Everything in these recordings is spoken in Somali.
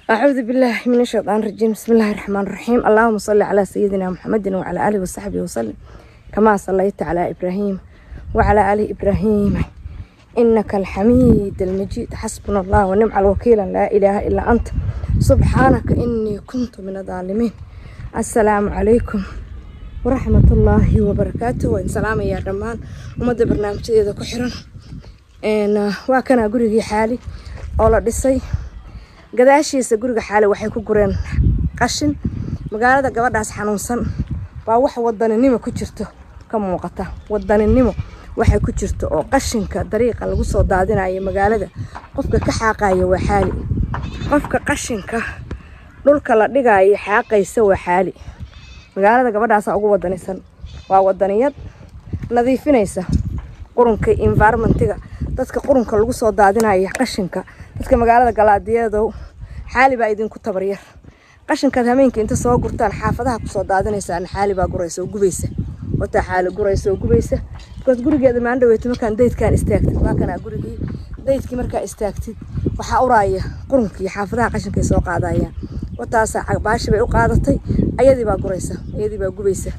أعوذ بالله من الشيطان الرجيم بسم الله الرحمن الرحيم اللهم صل على سيدنا محمد وعلى آله وصحبه وسلم كما صليت على إبراهيم وعلى آل إبراهيم إنك الحميد المجيد حسبنا الله ونعم الوكيل لا إله إلا أنت سبحانك إني كنت من الظالمين السلام عليكم ورحمة الله وبركاته وإن سلام يا رمان ومدى برنامج إذا كحرا إن واكنا قريقي حالي أولا ديسي gadaashiisa guriga xaale waxay ku gureen qashin magaalada gabadhaas xanuunsan waa wax wadaninimo ku jirto ka muuqata wadaninimo waxay ku jirto oo qashinka dariiqa lagu soo daadinayo magaalada qofka ka xaaqaya waa xaali qofka qashinka dhulka la dhigayo xaaqaysa waa xaali magaalada gabadhaasa ugu wadanisan waa wadaniyad nadiifinaysa qurunka environmentiga dadka qurunka lagu soo daadinayo qashinka dadka magaalada galaadiyadow xaali baa idinku tabaryar qashinkaad hameenka inta soo gurtaan xaafadaha kusoo daadinaysaan xaali baa guraysa oo gubaysa wataa xaali guraysa oo gubaysa bikoos gurigeeda maan dhaweyto markaan daydkaan istaagtid waa kanaa gurigii daydkii markaa istaagtid waxaa uraaya qurunkii xaafadaha qashinkay soo qaadayaan wataasaa baashi bay u qaadatay ayadii baa guraysa ayadii baa gubaysa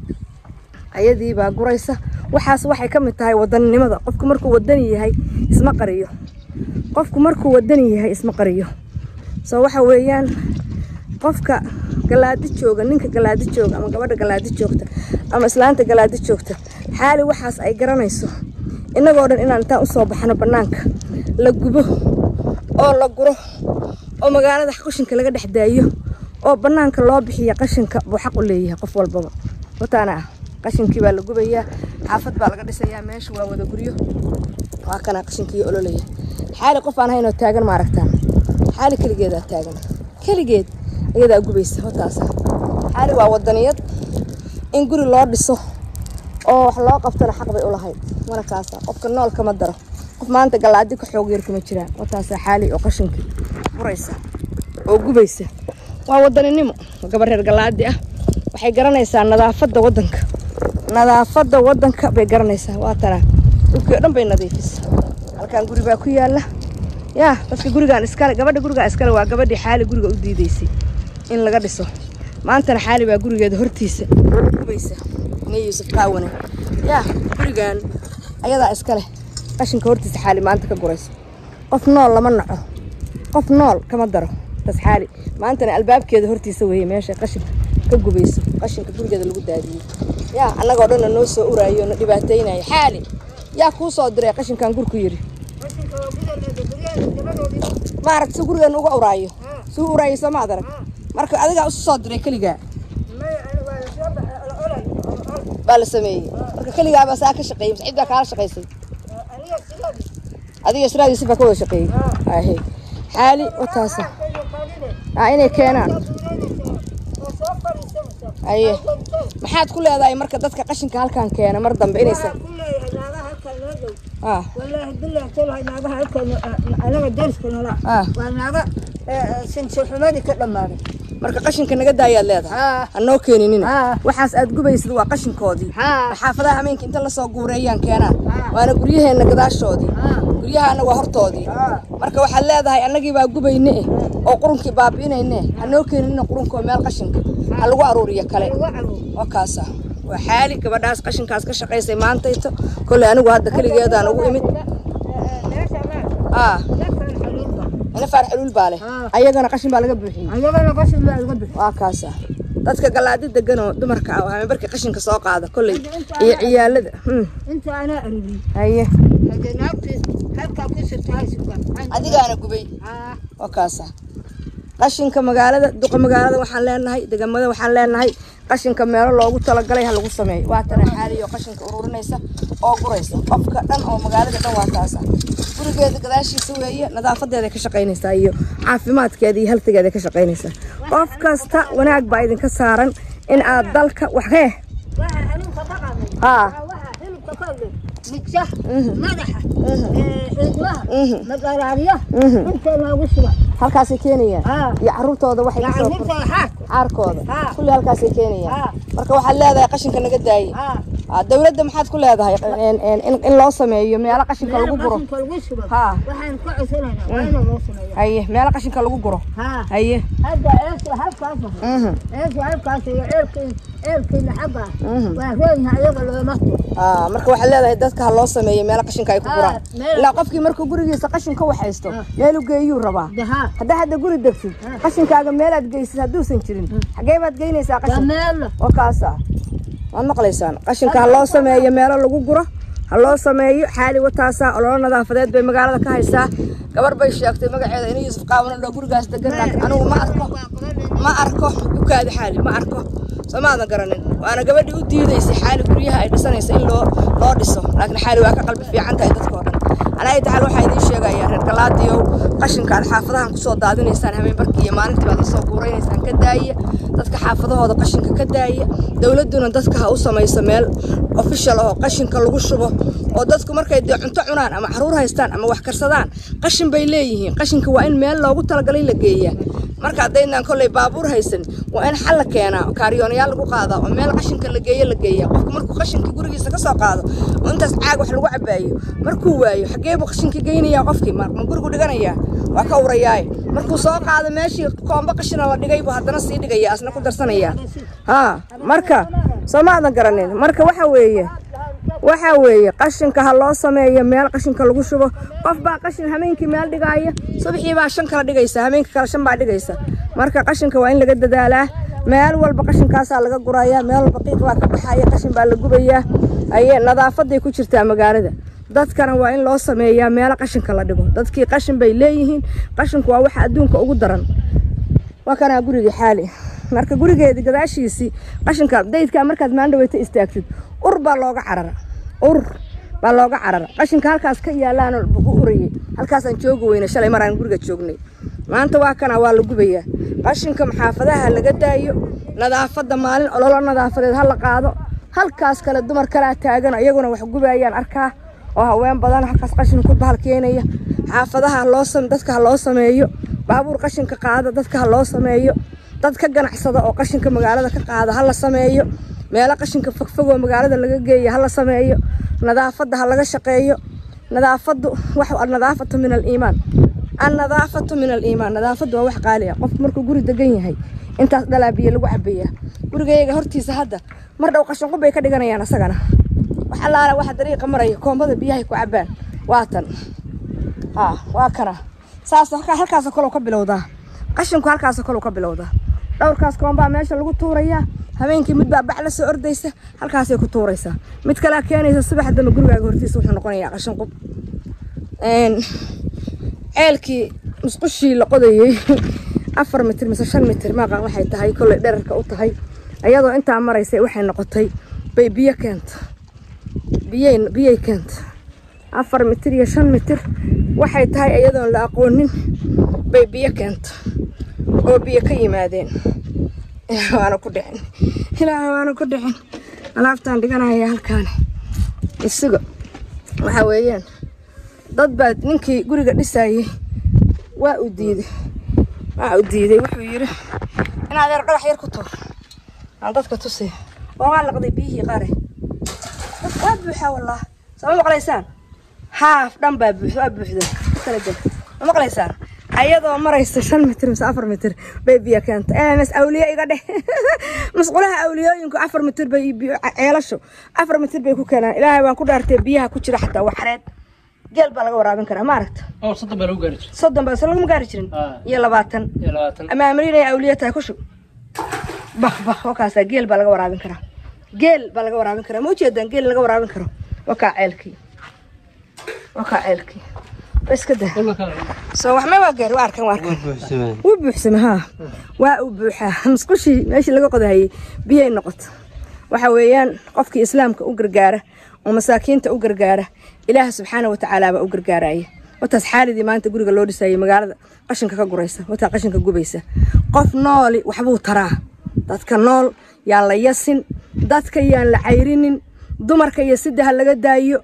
ayadii baa guraysa waxaas waxay ka mid tahay wadaninimada qofku markuu wadani yahay isma qariyo qofku markuu wadani yahay isma qariyo soo waxa weeyaan qofka galaadi jooga ninka galaadi jooga ama gabadha galaadi joogta ama islaanta galaadi joogta xaali waxaas ay garanayso innagoo dhan inaan intaan usoo baxno bannaanka la gubo oo la guro oo magaalada qashinka laga dhex daayo oo bannaanka loo bixiya qashinka buu xaq u leeyahay qof walbaba wataana ah qashinkii baa la gubayaa xaafad baa laga dhisayaa meesha waa wada guryo waa kana qashinkii ololaya xaali qof aan haynoo taagan ma aragtaan xaali keligeedaa taagan keligeed ayadaa gubaysa hotaasa xaali waa wadaniyad in guri loo dhiso oo wax loo qabtana xaq bay u lahayd mana kaasa qofka nool kama daro qof maanta galaadi ka xoog yar kuma jiraan wataasa xaali oo qashinkii buraysa oo gubaysa waa wadaninimo gabar reer galaadi ah waxay garanaysaa nadaafadda wadanka nadaafadda wadanka bay garanaysaa waa tanaa dhulkii o dhan bay nadiifisa halkan guri baa ku yaala yaa dadka gurigaan iskale gabadha gurigaa iskale waa gabadhii xaali guriga u diidaysay in laga dhiso maantana xaali baa gurigeeda hortiisa gubaysa ine yuusuf qaawane yaa gurigaan ayadaa iskale qashinka hortiisa xaali maanta ka gurayso qof nool lama naco qof nool kama daro tas xaali maantana albaabkeeda hortiisa weeye meesha qashinka ka gubayso qashinka gurigeeda lagu daadiyey yaa annagoo dhanna noo soo uraayo na dhibaataynayo xaali yaa kuu soo diray qashinkan gurku yidhi maaragta si gurigeena uga uraayo suu uraayo soo maad arag marka adigaa isu soo diray keligaa baa la sameeyey marka keligaabaa saa ka shaqeeyey mise cid baa kaala shaqaysay adiga israadiisi baa ka wada shaqeeyey ahe xaali wataasa aa inay keenaan aye maxaad ku leedahay marka dadka qashinka halkan keena mar dambe inaysan والله بالله تلها ناقها هلكن أنا درس كنا آه. وناقة سنت حمادي كده ماري marka qashinka naga daayaad leedahay ها hanoo keeninina ها waxaas aad gubaysid waa qashinkoodii ها xaafadaha hameenka inta lasoo guureeyaan keenaan ها waana guryaheenna gadaashoodii ها guryahaana waa hortoodii ها marka waxaad leedahay annagii baa gubayne eh oo qurunkii baabi'inayne hanoo keeninina qurunkoo meel qashinka ha lagu aruuriyo kale oo kaasa waa xaali gabadhaas qashinkaas ka shaqaysay maantayto kolley anigu hadda keligeedaan ugu imid aa ina faar xuluul baa leh ها ayagana qashin baa laga buuxiyey أيوة قسم لا يقبل waa kaasa dadka galaadi degan oo dumarka ah waxaa barkii qashinka soo qaada kolley iyo ciyaalada hmm, أنت أنا أريد haye هذا ناقص هلكا كسر تاي سكر adigaana gubay ها waa kaasa qashinka magaalada duqa magaalada waxaan leenahay degamada waxaan leenahay qashinka meelo loogu talagalay ha lagu sameeyo waa tana xaaliyo qashinka ururinaysa oo guraysa qofka dhan oo magaalada dhan waa taasa gurigeeda gadaashiisa weeye nadaafadeeda ka shaqaynaysaa iyo caafimaadkeeda iyo haltigeeda ka shaqaynaysaa qof kasta wanaag baa idinka saaran in aad dalka wax hee waxa xanuunka ka qaaday haa waxa xilibka ka qaaday midjaha Mhm. madaxa Mhm. cidmaha Mhm. magaraariya Mhm. inta loogu suga halkaasay keenayaan haa iyo caruurtooda waxay ka soo yacanurta xaarka caarkooda haa kulli halkaasay keenayaan haa marka waxaad leedahay qashinka naga daayey haa Ah, dawladda maxaad ku leedahay in- in- in- in loo sameeyo meelo qashinka lagu guro qashinka lagu shubo Haa. waxaan ka codsanaynaa waa inuu loo sameeyo haye meelo qashinka lagu guro haa haye hadda ceelka halkaas waxa mhm ceelka halkaas iyo ceelkii ceelkiina xagga Mhm. waa roonyahay ayaga looma Ah, marka waxaad leedahay dadka ha loo sameeyo meelo qashinka ay ku Ah, guraan meel- ilaa qofkii markuu gurigiisa qashin ka waxaysto meel u geeyuu rabaa dahaa haddaa hadda guri degsid qashinkaaga meelaad geysid hadduusan jirin xagee baad geynaysaa waa qashin meelo oo kaasa waad maqlaysaan qashinka ha loo sameeyo meelo lagu guro ha loo sameeyo xaali wataasa ololo nadaafadeed bay magaalada ka haysaa gabar bay sheegtay magaceeda in yuusuf qaawano dho gurigaas degan laakiin anigu ma arko ma arko ukaada xaali ma arko soo maadan garanin waana gabadhii u diidaysay xaali guryaha ay dhisanayso in loo loo dhiso laakiin xaali waa ka qalbi fiican tahay dadkoo dhan anaa taxal waxaa idiin sheegayaa reer galaadiyow qashinka aad xaafadahan kusoo daadinaysaan habeen barkii iyo maalintii baad lasoo guuraynaysaan ka daaya dadka xaafadahooda qashinka ka daaya dowladduna dadka ha u samayso meel official oo qashinka lagu shubo oo dadku markay dee cunto cunaan ama caruur haystaan ama wax karsadaan qashin bay leeyihiin qashinka waa in meel loogu talagalay la geeyaa marka haddaynaan kolley baabuur haysan waa in xal la keenaa oo kaariyoonayaal lagu qaadaa oo meel qashinka la geeyo la geeyaa qofku markuu qashinka gurigiisa ka soo qaado oo intaas caag wax lagu cabaayo markuu waayo xagee buu qashinka geynayaa qofkii ma ma gurigu dhiganayaa waa ka urayaaye markuu soo qaado meeshii koombo qashina la dhigay buu haddana sii dhigaya asna ku darsanaya haa marka soo maadan garanin marka waxa weeye waxa weeye qashinka ha loo sameeyo meel qashinka lagu shubo qof baa qashin habeenkii meel dhigaaya subaxii baa shan kala dhigaysa habeenkii kale shan baa dhigaysa marka qashinka waa in laga dadaalaa meel walba qashinkaasaa laga guraya meel walba qiiq baa ka baxaya qashin baa la gubayaa aye nadaafaday ku jirtaa magaalada dadkana waa in loo sameeyaa meelo qashinka la dhigo dadkii qashin bay leeyihiin qashinku waa waxa adduunka ugu daran waa kanaa gurigii xaali marka gurigeedii gadaashiisii qashinka daydkaa markaad maandhaweyta istaagtid ur baa looga carara ur baa looga carara qashinka halkaas ka yaalaana u urayay halkaasaan joogi weyna shalay maraan guriga joognay maanta waa kana waa la gubayaa qashinka maxaafadaha laga daayo nadaafadda maalin ololo nadaafadeed ha la qaado halkaas kale dumar kalaa taagan iyaguna wax gubayaan arkaa oo haween badan halkaas qashin ku bahal keenaya xaafadaha ha loo sam dadka ha loo sameeyo baabuur qashinka qaada dadka ha loo sameeyo dad ka ganacsada oo qashinka magaalada ka qaada ha la sameeyo meelo qashinka fogfogoo magaalada laga geeya ha la sameeyo nadaafadda ha laga shaqeeyo nadaafaddu wax nadaafatu min aliimaan annadaafatu min aliimaan nadaafaddu waa wax qaali ah qofku markuu guri degan yahay intaas dhalaa biyo lagu cabayaa gurigayaga hortiisa hadda mar dhow qashinqub bay ka dhiganayaan asagana wax allaala waxa dariiqa maraya koombada biyahay ku cabaan waa tan haa waa kana saas halkaa- halkaasoo kale ka bilowdaa qashinku halkaasoo kale ka bilowdaa dhowrkaas koombaa meesha lagu tuurayaa habeenkii mid baa bac la soo ordaysa halkaasay ku tuuraysaa mid kalea keenaysa subax dambe gurigaaga hortiisa wuxuu noqonayaa qashin qub Een, ceelkii musqushii la qodayey afar mitir mise shan mitir maaqan waxay tahay kolley dherarka u tahay ayadoo intaa maraysay waxay noqotay bay biyo keenta biyay biyay keenta afar mitir iyo shan mitir waxay tahay iyadoon la aqoonin bay biyo keenta oo biyo ka yimaadeen ilaahay waana ku dhicin ilaahay waana ku dhicin alaabtaan dhiganaya halkaan isuga waxa weeyaan dad baa ninkii guriga dhisayey waa u diiday waa u diiday wuxuu yidhi in adeer dhagax yar ku tuur aan dadka tusiya oo waa laqday biyihii qare waa buuxaa wallah sama maqlaysaan haaf dhan baa buux waa buuxda kala jeg ma maqlaysaan ayadoo maraysa shan mitir mise afar mitir bay biyo keenta ms awliye iga dheh masqulaha awliyooyinku afar mitir bay biyo- ceelasho afar mitir bay ku keenaan ilaahay waan ku dhaartay biyaha ku jira xataa waa xareed geel baa laga waraabin karaa ma aragta oo soddon baa lagu gaari jiray soddon baa se laguma gaari jirin Ah. iyo labaatan iyo labaatan ama amriin ay awliye tahay ku shub bah bah wakaasaa geel baa laga waraabin karaa geel baa laga waraabin karaa ma ujeedaan geel laga waraabin karo wakaa ceelkii wakaa ceelkii iska daa dhulka kale soo wax ma waa gaari waa arkan waa arkan wuu buuxsama haa waa uu buuxaa musqushii meeshii laga qodahayey biyay noqoto waxa weeyaan qofkii islaamka u gargaara oo masaakiinta u gargaara ilaah subxaana watacaala baa u gargaaraya wataas xaalidii maanta guriga loo dhisayay magaalada qashinka ka guraysa wataa qashinka gubaysa qof nooli waxbuu taraa dadka nool yaan la yasin dadka yaan la cayrinin dumarka iyo sida ha laga daayo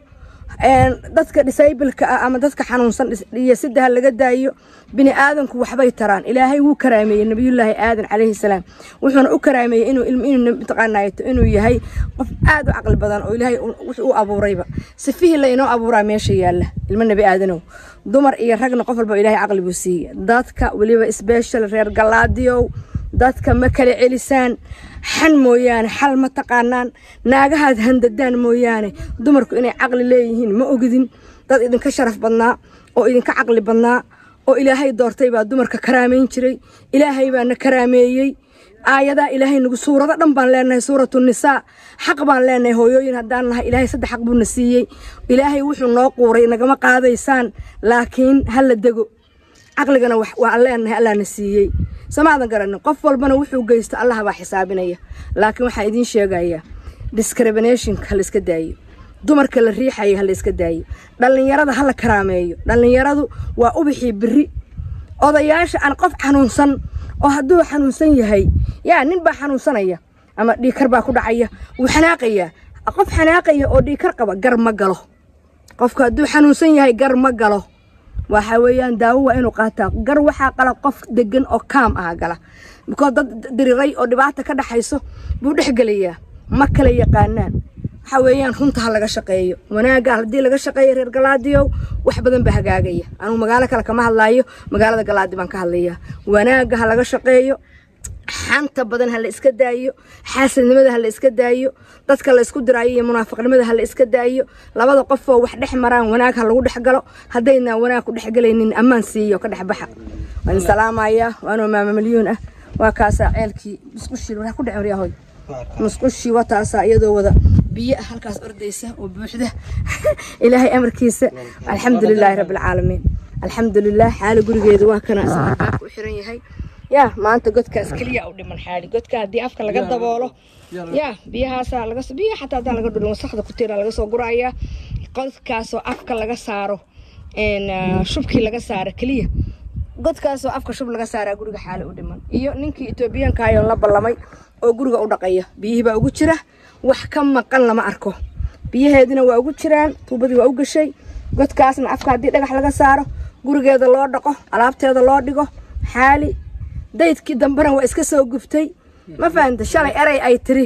dadka disableka ah ama dadka xanuunsan iyo sida ha laga daayo bini aadanku waxbay taraan ilaahay wuu karaameeyey nabiyullaahi aadan calayhi salaam wuxuuna u karaameeyey inuu inuu mataqaanaato inuu yahay qof aad u caqli badan oo ilaahay wuxuu u abuurayba sifihii la inoo abuuraa meesha yaalla ilmo nebi aadanow dumar iyo ragna qof walba ilaahay caqli buu siiyey dadka weliba special reer galaadiyow dadka ma kala celisaan xan mooyaane xal ma taqaanaan naagahaad handadaan mooyaane dumarku inay caqli leeyihiin ma ogidin dad idinka sharaf badnaa oo idinka caqli badnaa oo ilaahay doortay baa dumarka karaamayn jiray ilaahay baana karaameeyey aayadaa ilaahay nagu suurado dhan baan leenahay suuratu nisaa xaq baan leenahay hooyooyin haddaan nahay ilaahay saddex xaq buuna siiyey ilaahay wuxuu noo quuray nagama qaadaysaan laakiin ha la dego caqligana waan leenahay allaana siiyey samaadan garanin qof walbana wuxuu geysto allah baa xisaabinaya laakiin waxaan idiin sheegayaa discriminationka ha la iska daayo dumarka la riixaya ha la iska daayo dhallinyarada ha la karaameeyo dhallinyaradu waa ubixii biri odayaasha aan qof xanuunsan oo hadduu xanuunsan yahay yaa nin baa xanuunsanaya ama dhiikar baa ku dhacaya wuu xanaaqayaa qof xanaaqaya oo dhiikar qaba gar ma galo qofka hadduu xanuunsan yahay gar ma galo waxa weeyaan daawo waa inuu qaataa gar waxaa qala qof degan oo kaam ah gala bikood dad diriray oo dhibaata ka dhaxayso buu dhex gelayaa ma kala yaqaanaan waxa weeyaan runta ha laga shaqeeyo wanaagga haddii laga shaqeeyo reer galaadiyow wax badan baa hagaagaya anugu magaalo kale kama hadlaayo magaalada galaadi baan ka hadlayaa wanaagga ha laga shaqeeyo xanta badan ha la iska daayo xaasadnimada ha la iska daayo dadka la isku diraayo iyo munaafiqnimada ha la iska daayo labada qofoo wax dhex maraan wanaag ha lagu dhex galo haddaynaan wanaag ku dhex galaynin ammaan siiyo ka dhex baxa waan salaamayaa waanoo maama milyuun ah waa kaasaa ceelkii musqushii waxaa ku dhecen yahoy musqushii wataasaa iyadoo wada biyo ah halkaas ordaysa oo buuxda ilaahay amarkiisa alxamdulilaahi rabbilcaalamiin alxamdulilah xaali gurigeedu waa kana u xiran yahay yaa maanta godkaas keliya u dhiman xaali godka haddii afka laga daboolo yaa biyahaasaa laga biyo xataa haddaan laga dhurin wasakda ku tiira laga soo gurayaa godkaasoo afka laga saaro shubkii laga saaro keliya godkaasoo afka shub laga saaraa guriga xaali u dhiman iyo ninkii etoobiyaanka ayoon la ballamay oo guriga u dhaqaya biyihii baa ugu jira wax ka maqan lama arko biyaheedina waa ugu jiraan tuubadii waa u gashay godkaasna afka haddii dhagax laga saaro gurigeeda loo dhaqo alaabteeda loo dhigo xaali daydkii dambena waa iska soo guftay ma fahanta shalay erey ay tiri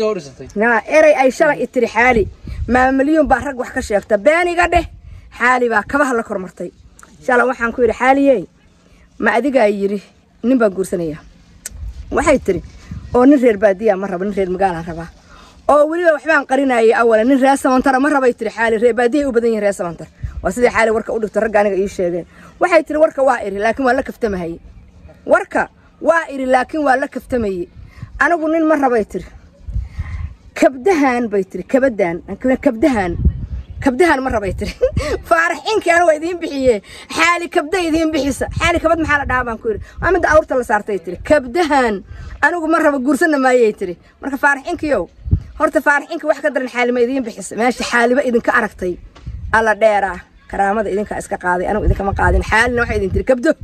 erey ay shalay i tiri xaali maamalyuun baa rag wax ka sheegta beeniga dheh xaali baa kabaha la kormartay shalay waxaan ku yidhi xaaliyey ma adigaa yidhi nin baan guursanayaa waxay tiri oo nin reer baadiya ma raba nin reer magaalaan rabaa oo weliba waxbaan qarinayay awala nin reer samantara ma rabay tiri xaali reer baadiya u badan yihin reer samantar waa sidii xaali warka u dhigto ragga aniga ii sheegeen waxay tiri warka waa iri laakiin waa la kaftamahaye warka waa iri laakiin waa la kaftamayey anigu nin ma rabay tiri kabdahan bay tiri kabadaan kabdahan kabdahan ma rabay tiri faaraxinkii anigu waa idiin bixiye xaali kabda idiin bixisa xaali kabad maxaa la dhahaa baan ku yidhi waa midda awrta la saartay tiri kabdahan anigu ma raba guursana maayay tiri marka faaraxinkiyow horta faaraxinka wax ka daran xaalima idiin bixisa meesha xaaliba idinka aragtay alla dheeraa karaamada idinkaa iska qaaday anigu idinkama qaadin xaalina waxay idin tiri kabdo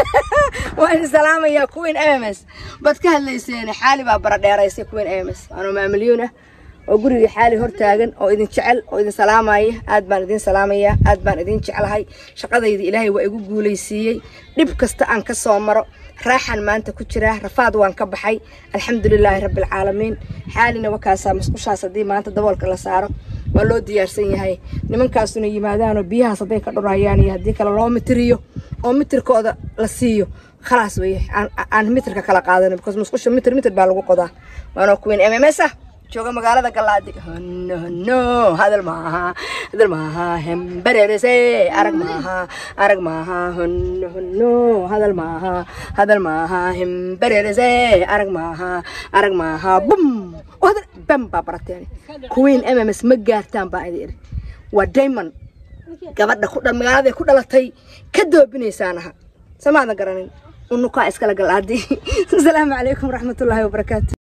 waa idin salaamayaa kuwiin ms baad ka hadlayseen xaali baa bara dheeraysay kuwiin ms waanoo maamilyuun ah oo gurigii xaali hortaagan oo idin jecel oo idin salaamaya aad baan idin salaamayaa aad baan idin jeclahay shaqadayda ilaahay waa igu guulaysiiyey dhib kasta aan ka soo maro raaxan maanta ku jiraa rafaad waan ka baxay alxamdulilaahi rabbilcaalamiin xaalina wakaasaa musqushaas haddii maanta daboolka la saaro waa loo diyaarsan yahay nimankaasuna yimaadaanoo biyahaas hadday ka dhurayaan iyo haddii kale loo mitiriyo oo mitirkooda la siiyo khalaas weye aan mitirka kala qaadano because musqusha mitir mitir baa lagu qodaa waanoo kuweyn mms ah jooga magaalada galaadi hono hono hadal maaha hadal maaha hembarerese arag maaha arag maaha hono hono hadal maaha hadal maaha hembarerese arag maaha arag maaha bum hadal bam baa barateen queen mms ma gaartaan baa idi iri waa diamond gabadha ku magaalada ku dhalatay ka doobinaysaanaha samaadan garanin unukaa iskala galaadi asalaamu calaykum waraxmatullaahi wabarakaatu